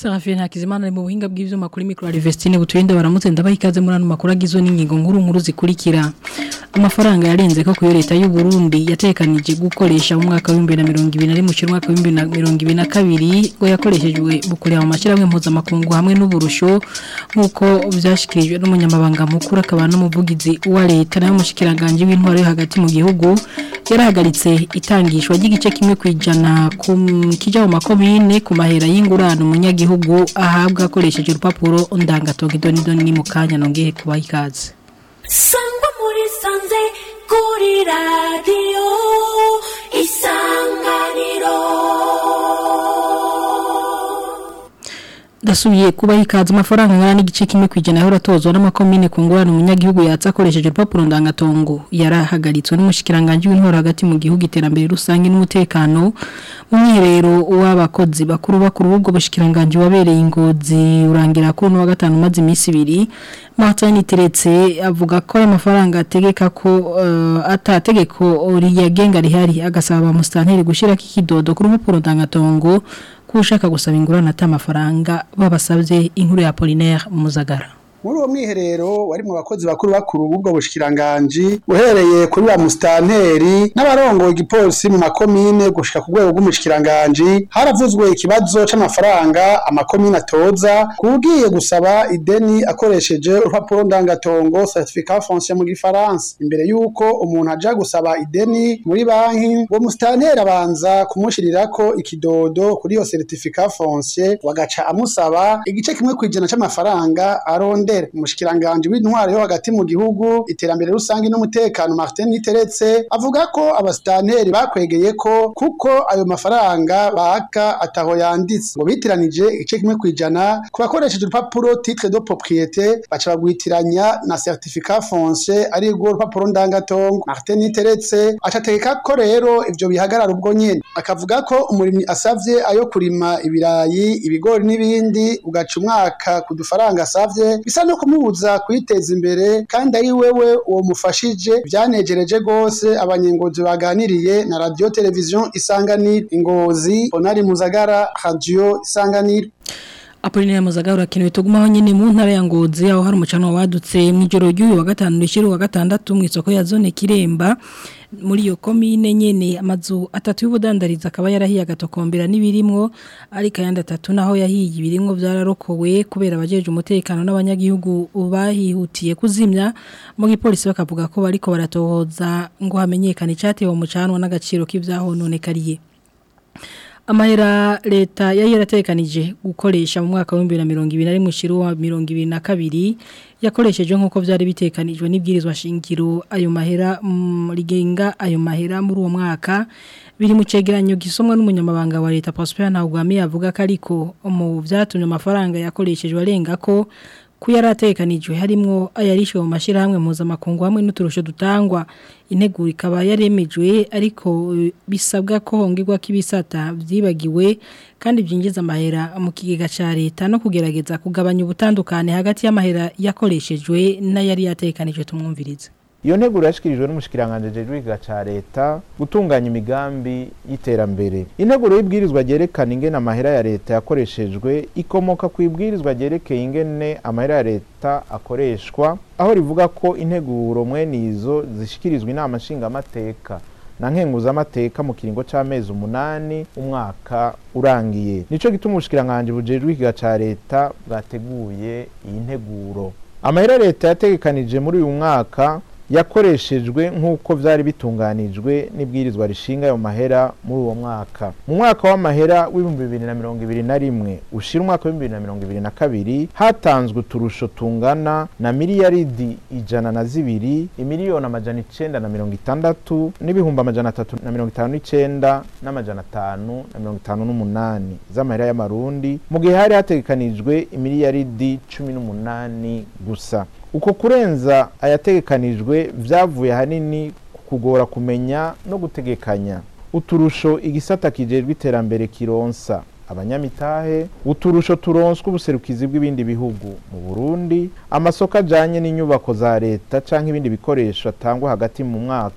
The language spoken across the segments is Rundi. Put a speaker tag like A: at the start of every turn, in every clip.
A: Serafine Hakizimana ari mu buhinga bw'ivyuma kuri micro Alvestine buturinda baramutse ndabaha ikaze muri ano makuru agizwe n'ingingo nkuru nkuru zikurikira amafaranga yarenze ko kuyo leta y'u Burundi yatekanije gukoresha mu mwaka wa 2020 mu mwaka wa 2022 ngo yakoreshejwe bukureba mu mashiramwe mpuzamakungu hamwe n'uburusho nkuko vyashikirijwe n'umunyamabanga mukuru akaba n'umuvugizi wa leta nayo mushikiranganje w'intwaro yo hagati mu gihugu yarahagaritse itangishwa ry'igice kimwe kwijana ku kija mu makomine ku mahera y'ingurano umunyagihugu ahabwa akoresheje urupapuro ndangatongo idoni ni mu kanya nongeye kubaha ikaze
B: sangwa muri sanze kuri radiyo isanganiro
A: dasubiye kuba ikaze amafaranga ngana n'igice kimwe kwijana yahora tozwa n'amakomine ku ngurane umunyagihugu yatsa akoresheje urupapuro ndangatongo yarahagaritswe n'umushikiranganje w'intwaro hagati mu gihugu iterambere rusange n'umutekano mu mwiherero w'abakozi bakuru bakuru ubwo bushikiranganje wabereye ingozi urangira ko no wa gatanu maze iminsi ibiri Martin Teretse avuga ko ayo mafaranga ategeka ko uh, atategeko riyagenga rihari agasaba mustanteri gushira kikidodo ku rupapuro ndangatongo kushaka gusaba ingurane ata amafaranga babasabye inkuru ya Apollinaire Muzagara
C: muri uwo mwiherero wari mu bakozi bakuru bakuru b'ubwo bushikiranganji uhereye kuri ba mustanteri n'abarongoye igipolisi mu makomine gushika ku rwego rw'umushikiranganji haravuzwe ikibazo c'amafaranga amakomine atoza kugiye gusaba ideni akoresheje urupapuro ndangatongo certificat foncier mu gifaransa imbere y'uko umuntu aja gusaba ideni muri banki uwo mustanteri abanza kumushirirako ikidodo kuri iyo certificat foncier wagaca amusaba igice kimwe kwijana c'amafaranga aronde mbere umushikiranganje w'intwaro yo hagati mu gihugu iterambere rusange n'umutekano Martin Niteretse avuga ko abastanteri bakwegeye ko kuko ayo mafaranga baka ataho yanditse ngo bitiranije igice kimwe kwijana ku bakoresheje urupapuro titre de propriété baca bagwitiranya na certificat foncier ari rwo rupapuro ndangatongo Martin Niteretse acategeka ko rero ivyo bihagarara ubwo nyene akavuga ko umurimyi asavye ayo kurima ibirayi ibigori n'ibindi ugaca umwaka ku dufaranga asavye bisa no kumubuza kwiteza imbere kandi ari wewe uwo mufashije byanejereje gose abanyengozi baganiriye na radio television isanganiro ingozi onari muzagara radio isanganiro
A: Apollinaire Muzagara urakenewe tugumaho nyene mu ntara ya Ngozi aho hari umucano wadutse mu ijoro ry'uyu wa gatanu rishira wa gatandatu mu isoko ya zone Kiremba muri iyo komine nyene amazu atatu y'ubudandariza akaba yarahiye agatokombera n'ibirimwo ariko ayandi atatu naho yahiye ibirimwo byararokowe kubera abajeje umutekano n'abanyagihugu bahihutiye kuzimya mu gipolisi bakavuga ko bariko baratohoza ngo hamenyekane icyatewe umucanwa n'agaciro k'ivyahononekariye amahera leta yari yaratekanije gukoresha mu mwaka wa 2020 ari mu shiro wa 2022 yakoresheje nkuko byari bitekanijwe n'ibwirizwa shingiro ayo mahera rigenga ayo mahera muri uwo mwaka biri mu cegeranyo gisomwa n'umunyamabanga wa leta Prosper Ntagwami avuga ko ariko mu byatumye amafaranga yakoreshejwe arenga ko kuyaratekanijwe harimwo ayarishwe mu mashirahamwe mpuzamakungu hamwe n'uturusho dutangwa integuro ikaba yaremejwe ariko bisabwa ko hongerwa k'ibisata byibagiwe kandi byinjiza amahera mu kigega ca leta no kugerageza kugabanya ubutandukane hagati y'amahera yakoreshejwe n'ayari yatekanijwe tumwumvirize
D: iyo nteguro yashikirijwe n'umushikiranganje jejwe ikiga ca leta gutunganya imigambi y'iterambere integuro y'ibwirizwa ryerekana ingene amahera ya leta yakoreshejwe ikomoka ku ibwirizwa ryerekeye ingene amahera ya leta akoreshwa aho rivuga ko integuro mwene izo zishikirizwa inama nshingamateka na nkenguzamateka mu kiringo c'amezi umunani umwaka urangiye nico gituma ubushikiranganje bujejwe ikiga ca leta bwateguye iyi nteguro amahera leta yategekanije muri uyu mwaka yakoreshejwe nk'uko byari bitunganijwe n'ibwirizwa rishinga ayo mahera muri uwo mwaka mu mwaka w'amahera w'ibihumbi bibiri na mirongo ibiri na rimwe ushira umwaka w'ibihumbi bibiri na mirongo ibiri na kabiri hatanzwe uturusho tungana na miliyaridi ijana na zibiri imiliyoni amajana icenda na mirongo itandatu n'ibihumbi amajana atatu na mirongo itanu n'icenda n'amajana atanu na mirongo itanu n'umunani z'amahera y'amarundi mu gihe hari hategekanijwe imiliyaridi cumi n'umunani gusa uko kurenza ayategekanijwe vyavuye hanini kugora kumenya no gutegekanya uturusho igisata kijejwe iterambere kironsa abanyamitahe uturusho turonswa ubuserukizi bw'ibindi bihugu mu Burundi amasoko ajanye n'inyubako za leta canke ibindi bikoresho atangwa hagati mu mwaka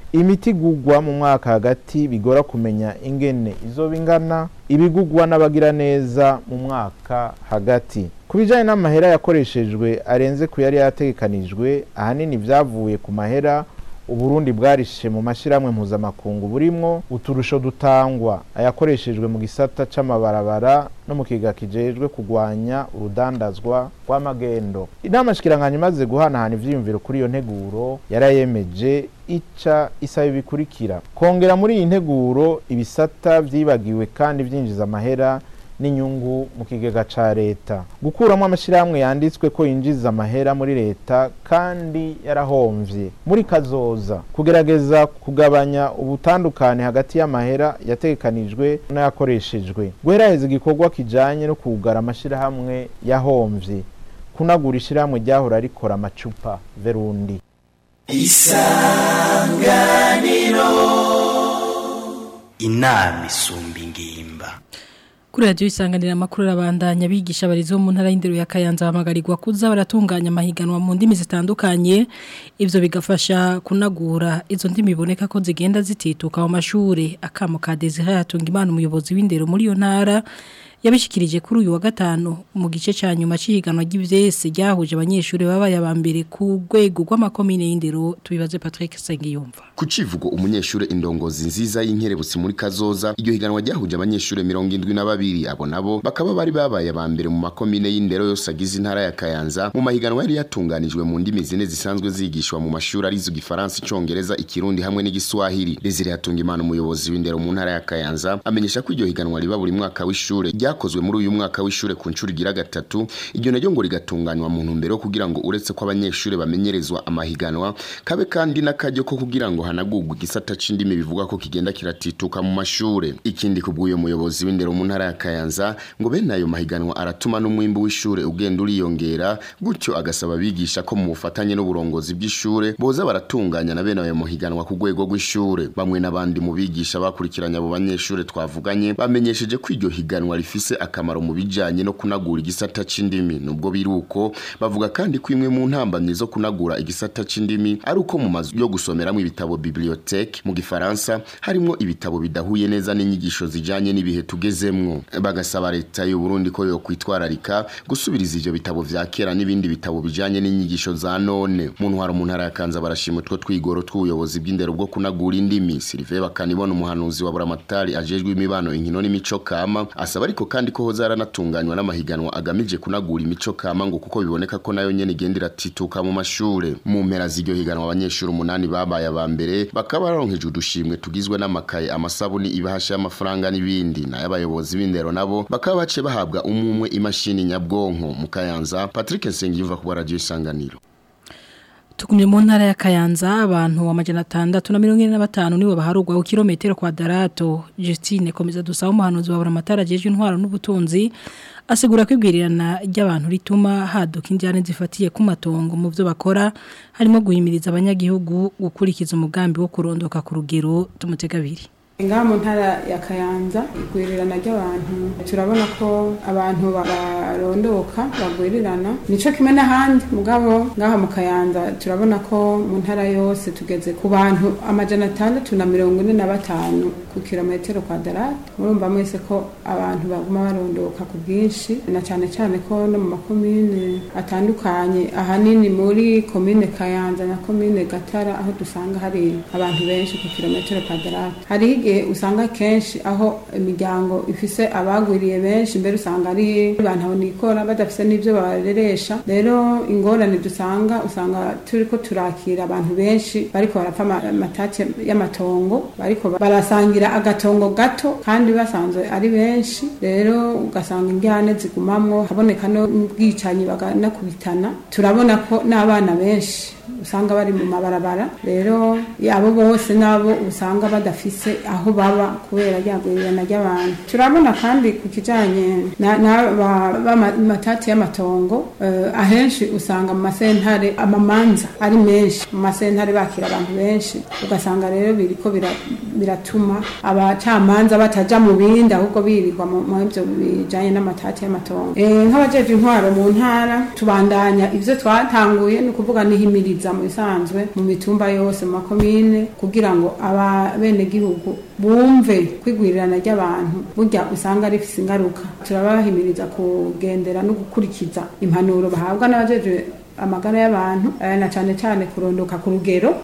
D: imiti igugwa mu mwaka hagati bigora kumenya ingene izoba ingana ibigugwa n'abagira neza mu mwaka hagati ku bijyanye n'amahera yakoreshejwe arenze ku yari yategekanijwe ahanini byavuye ku mahera uburundi bwarishe mu mashyirahamwe mpuzamakungu burimwo uturusho dutangwa ayakoreshejwe mu gisata c'amabarabara no mu kiga kijejwe kugwanya urudandazwa rw'amagendo inama shikiranganya imaze guhanahana ivyiyumviro kuri iyo nteguro yarayemeje ica isaba ibikurikira kongera muri iyi nteguro ibisata vyibagiwe kandi vyinjiza amahera n'inyungu mu kigega ca leta gukuramo amashyirahamwe yanditswe ko yinjiza amahera muri leta kandi yarahomvye muri kazoza kugerageza kugabanya ubutandukane hagati y'amahera yategekanijwe n'ayakoreshejwe guheraheza igikorwa kijanye no kugara amashyirahamwe yahomvye kunagura ishyirahamwe ryahora rikora amacupa verundi
E: inama isumba ingimba
A: kuri radiyo isanganira amakuru arabandanya bigisha abarizo bo mu ntara y'indero ya Kayanza bahamagarirwa kuza baratunganya amahiganwa mu ndimi zitandukanye ivyo bigafasha kunagura izo ndimi biboneka ko zigenda zitituka mu mashuri akamo ka Desire yatunga imana umuyobozi w'indero muri iyo ntara yabishikirije kuri uyu wa gatanu mu gice ca nyuma c'ihiganwa ry'ivyese ryahuje abanyeshuri babaye abambere ku rwego rw'amakomine y'indero tubibaze Patrick Sengiyumva
F: ku civugo umunyeshure indongozi nziza y'inkerebutsi muri kazoza iryo higanwa ryahuje abanyeshure mirongo indwi na babiri abo nabo bakaba bari babaye abambere mu makomine y'indero yose agize intara ya Kayanza mu mahiganwa yari yatunganijwe mu ndimi zine zisanzwe zigishwa mu mashuri arizo igifaransa icongereza ikirundi hamwe n'igiswahili Desire yatunga imana umuyobozi w'indero mu ntara ya Kayanza amenyesha ko iryo higanwa riba buri mwaka w'ishure ryakozwe muri uyu mwaka w'ishure ku ncuro igira gatatu iryo naryo ngo rigatunganywa mu ntumbero yo kugira ngo uretse ko abanyeshure bamenyerezwa amahiganwa kabe kandi n'akaryo ko kugira ngo hanagurwe igisata c'indimi bivuga ko kigenda kiratituka mu mashure ikindi kubw'uyo muyobozi w'indero mu ntara ya Kayanza ngo bene ayo mahiganwa aratuma n'umwimbu w'ishure ugenda uriyongera gutyo agasaba abigisha ko mu bufatanye n'uburongozi bw'ishure boza baratunganya na bene ayo mahiganwa ku rwego rw'ishure bamwe n'abandi mu bigisha bakurikiranye abo banyeshure twavuganye bamenyesheje ko iryo higanwa rifise akamaro mu bijanye no kunagura igisata c'indimi nubwo biruko bavuga kandi ko imwe mu ntambamye zo kunagura igisata c'indimi ari uko mu mazu yo gusomeramwo ibitabo bibliothèque mu gifaransa harimwo ibitabo bidahuye neza n'inyigisho zijanye n'ibihe tugezemwo bagasaba leta y'u Burundi ko yo kwitwararika gusubiriza ivyo bitabo vya kera n'ibindi bitabo bijanye n'inyigisho za none mu ntwaro mu ntara ya Kanza barashima utwo twigoro tw'ubuyobozi bw'indero bwo kunagura indimi Sylvain bakanibona umuhanuzi wa Buramatari ajejwe imibano inkino n'imico kama asaba ariko kandi ko hoza haranatunganywa n'amahiganwa agamije kunagura imico kama ngo kuko biboneka ko nayo nyene igenda iratituka mu mashure mu mpera z'iryo higanwa abanyeshuri umunani babaye aba mbere bakaba baronkeje udushimwe tugizwe n'amakaye amasabuni ibahasha y'amafaranga n'ibindi nayo abayobozi b'indero nabo bakaba bace bahabwa umumwe imashini nyabwonko mu Kayanza Patrick Nsengiyumva ku radio isanganiro
A: Tukumye mu ntara ya Kayanza abantu amajana 645 niwe baharugwa ku kilometero kwadrato Justine komeza dusaba umuhanuzi wa Buramatara jeje intwaro n'ubutunzi asigura kwibwirirana ry'abantu rituma haduka injyane zifatiye ku matongo mu byo bakora harimo guhimiriza abanyagihugu gukurikiza umugambi wo kurondoka ku rugero tumutegabiri
G: ngaha mu ntara ya kayanza igwirirana ry'abantu turabona ko abantu barondoka bagwirirana nico kimwe n'ahandi mugabo ngaha mu kayanza turabona ko mu ntara yose tugeze ku bantu amajana atandatu na mirongo ine na batanu ku kilometero kwadarate murumva mwese ko abantu baguma barondoka ku bwinshi na cyane cyane ko no mu makomine atandukanye ahanini muri komine kayanza na komine gatara aho dusanga hari abantu benshi ku kilometero kwadarate hari igihe usanga kenshi aho imiryango ifise abagwiriye benshi mbere usanga ari abantu nikora badafise n'ibyo bareresha rero ingorane dusanga usanga turiko turakira abantu benshi bariko barapfa amatati y'amatongo bariko barasangira agatongo gato kandi basanzwe ari benshi rero ugasanga injyane zigumamwo haboneka n'ubwicanyi baganakubitana turabona ko n'abana benshi usanga bari mu mabarabara rero abo bose nabo usanga badafise aho aho baba kubera ryagwirirana ry'abantu turabona kandi ku kijanye n'amatati y'amatongo eh, ahenshi usanga mu masentare amamanza ari menshi mu masentare bakira abantu benshi ugasanga rero biriko bira- biratuma abacamanza bataja mu bindi ahubwo birirwa mu mu ivyo bijanye n'amatati y'amatongo Eh, nk'abajeje intwaro mu ntara tubandanya ivyo twatanguye ni ukuvuga nihimiriza mu bisanzwe mu mitumba yose mu makomine kugira ngo abenegihugu bumve kwigwirirana ry'abantu burya usanga rifise ingaruka turabahimiriza kugendera no gukurikiza impanuro bahabwa n'abajeje amagara y'abantu eh, na cane cane kurondoka ku rugero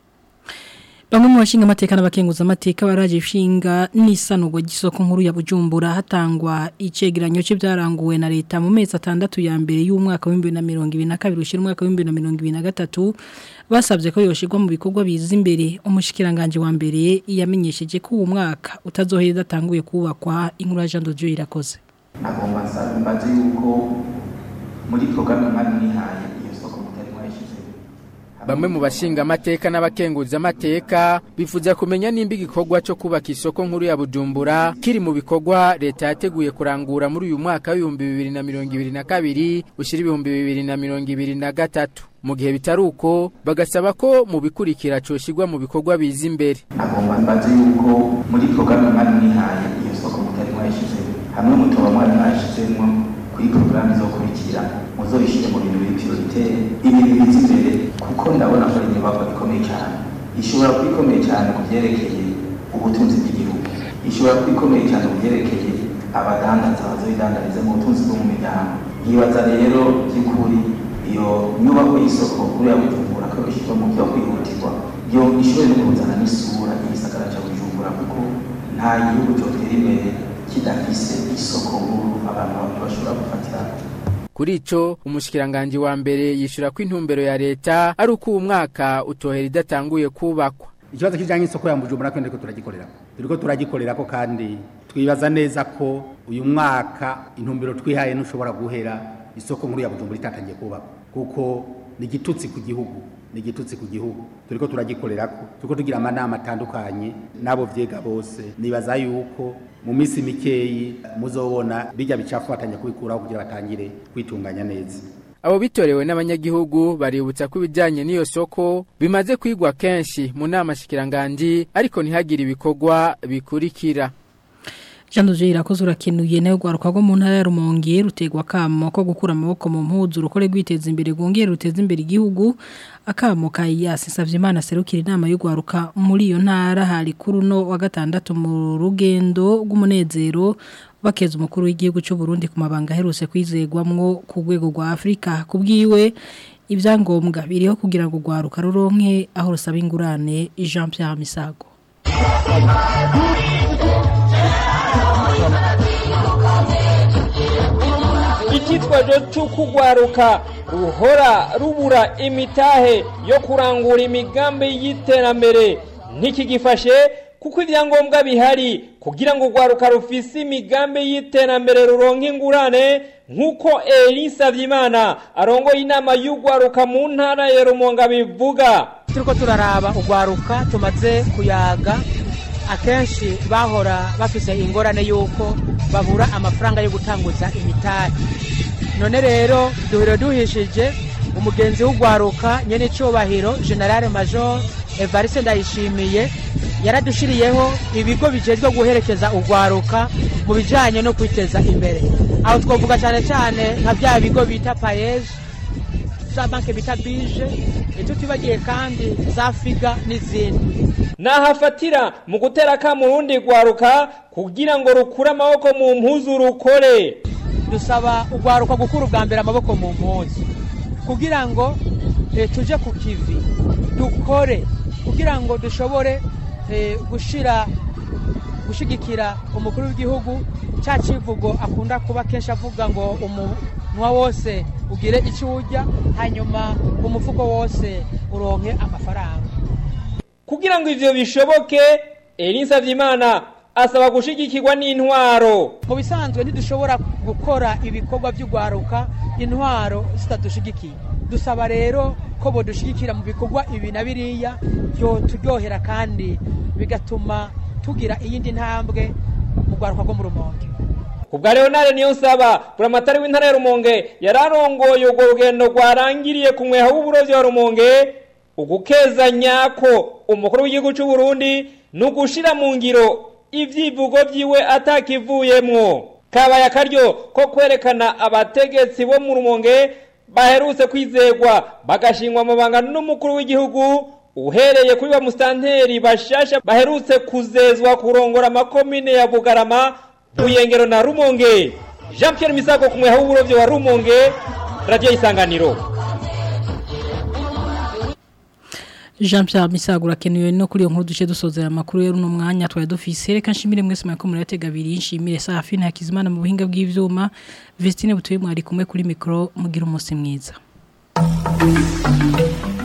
A: Bamwe mu bashinga amateka n'abakenguza amateka baraje ishinga n'isanurwa ry'isoko nkuru ya Bujumbura hatangwa icegeranyo c'ibyaranguwe na leta mu mezi atandatu ya mbere y'umwaka wa 2022 ushira umwaka wa 2023 basabye ko yoshirwa mu bikorwa biza imbere umushikiranganje wa mbere yamenyesheje ko uwo mwaka utazohera datanguye kubakwa inkuru ya Jean de Dieu irakoze
H: agomba nsaba mbaze yuko muri porogaramu mwari mwihaye iyo soko mutari mwayishyize
I: Bamwe mu bashinga amateka n'abakenguza amateka bifuza kumenya nimba igikorwa cyo kubaka isoko nkuru ya Bujumbura kiri mu bikorwa leta yateguye kurangura muri uyu mwaka w'ibihumbi bibiri na mirongo ibiri na kabiri ushyira ibihumbi bibiri na mirongo ibiri na gatatu mu gihe bitari uko bagasaba ko mu bikurikira coshyirwa mu bikorwa biza imbere
H: agomba mbaze yuko muri porogaramu mwari mwihaye iyo soko mutari mwayishyize hamwe mutoba mwari mwayishyizemo kuri porogaramu izokurikira muzoyishyire mu bintu biri prioritaire ibintu biza imbere kuko ndabona ko ari inyubako ikomeye cyane ishobora kuba ikomeye cyane ku byerekeye ubutunzi bw'igihugu ishobora kuba ikomeye cyane ku byerekeye abadandaza bazoyidandariza mu butunzi bwo mu miryango nkibaza rero by'ukuri iyo nyubako y'isoko kuri ya bujumbura ko ishyirwa mu byo kwihutirwa yo ishobore no kuzana n'isura y'igisagara cya bujumbura kuko nta gihugu cyotera imbere kidafise isoko nkuru abantu bashobora gufatira
I: kuri ico umushikiranganje wa mbere yishura ko intumbero ya leta ari uko uwo mwaka utohera idatanguye kubakwa
J: ikibazo kijanye n'isoko ya Bujumbura kandi ko turagikorera turiko turagikorera ko kandi twibaza neza ko uyu mwaka intumbero twihaye ntushobora guhera isoko nkuru ya Bujumbura itatangiye kubakwa kuko ni igitutsi ku gihugu ni igitutsi ku gihugu turiko turagikorera ko turiko tugira amanama atandukanye n'abo vyega bose nibaza yuko mu minsi mikeyi muzobona bijya bicafu batanya kubikuraho kugira batangire kwitunganya neza
I: abo bitorewe n'abanyagihugu baributsa ko ibijyanye n'iyo soko bimaze kwigwa kenshi mu nama shikiranganje ariko ntihagire ibikorwa bikurikira
A: Jean de Dieu irakoze urakenuye nayo gwaruka rwo mu ntara ya Rumonge rutegwa kamo ko gukura amaboko mu mpuzu rukore gwiteza imbere gongera ruteza imbere igihugu akamo kayasi savye Imana serukira inama yo gwaruka muri iyo ntara hari kuri no wa gatandatu mu rugendo rw'umunezero bakeza umukuru w'igihugu cy'u Burundi ku mabanga aherutse kwizegwamwo ku rwego rwa Afrika kubwiwe ibyangombwa biriho kugira ngo gwaruka ruronke aho rusaba ingurane Jean Pierre Misago
K: icyitwazo cy'ukugwaruka ruhora rubura imitahe yo kurangura imigambi y'iterambere ntikigifashe kuko ibyangombwa bihari kugira ngo urwaruka rufise imigambi y'iterambere ruronke ingurane nk'uko elisa byimana arongoye inama y'urwaruka mu ntara ya rumonga bivuga
L: turiko turaraba urwaruka tumaze kuyaga akenshi bahora bafise ingorane y'uko babura amafaranga yo gutanguza imitahe none rero duhiro duhishije umugenzi w'urwaruka nyene icubahiro generale major evariste ndayishimiye yaradushiriyeho ibigo bijejwe guherekeza urwaruka mu bijanye no kwiteza imbere aho twovuga cyane cyane nka bya bigo bita payeje za banki bita bije ntitutibagiye kandi za figa n'izindi
K: nahafatira mu gutera akamu urundi rwaruka kugira ngo rukure amaboko mu mpuzu rukore
L: dusaba urwaruka gukura ubwa mbere amaboko mu mpuzu kugira ngo eh, tuje ku kivi dukore kugira ngo dushobore eh, gushira gushigikira umukuru w'igihugu cya kivugo akunda kuba kenshi avuga ngo umunwa wose ugire icyo urya hanyuma umufuko wose uronke amafaranga
K: kugira ngo ivyo bishoboke elisa vyimana asaba gushigikirwa n'intwaro
L: mu bisanzwe ntidushobora gukora ibikorwa by'urwaruka intwaro zitadushigikiye dusaba rero ko bodushigikira mu bikorwa ibi na biriya byo turyohera kandi bigatuma tugira iyindi ntambwe mu rwaruka rwo mu rumonge
K: kubwa Leonard niyo nsaba buramatari w'intara ya Rumonge yararongoye ubwo rugendo rwarangiriye ku mweha w'uburovyi wa Rumonge ugukeza nyako umukuru w'igihugu cy'u Burundi nugushira mu ngiro ivyivugo vyiwe atakivuyemwo kabaye akaryo ko kwerekana abategetsi bo mu Rumonge baherutse kwizegwa bagashingwa amabanga n'umukuru w'igihugu uhereye kuri ba mustanteri bashasha baherutse kuzezwa kurongora amakomine ya Bugarama Buyengero na Rumonge Jean Pierre Misago kumwe w'uburovyi wa Rumonge Radio Isanganiro
A: Jean Pierre Misagura kenewe no kuri iyo nkuru duce dusozera amakuru rero no mwanya twari dufise reka nshimire mwese mwako muri yatega biri nshimire Safi na Hakizimana mu buhinga bw'ivyuma Vestine butuye mwari kumwe kuri micro mugira umunsi mwiza